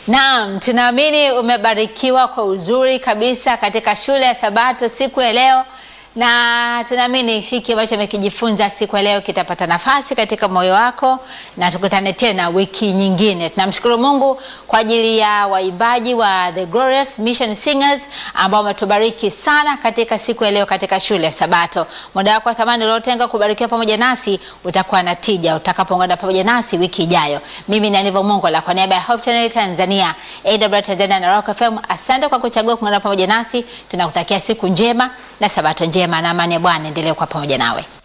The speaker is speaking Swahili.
Naam, tunaamini umebarikiwa kwa uzuri kabisa katika shule ya Sabato siku ya leo, na tunaamini hiki ambacho umekijifunza siku ya leo kitapata nafasi katika moyo wako, na tukutane tena wiki nyingine. Tunamshukuru Mungu kwa ajili ya waimbaji wa The Glorious Mission Singers ambao wametubariki sana katika siku ya leo katika shule ya Sabato. Muda wako wa thamani uliotenga kubarikiwa pamoja nasi utakuwa na tija utakapoungana pamoja nasi wiki ijayo. Mimi ni Aniva Mongola kwa niaba ya Hope Channel Tanzania, AWR Tanzania na Rock FM. Asante kwa kuchagua kuungana pamoja nasi. Tunakutakia siku njema na Sabato njema na amani ya Bwana endelee kuwa pamoja nawe.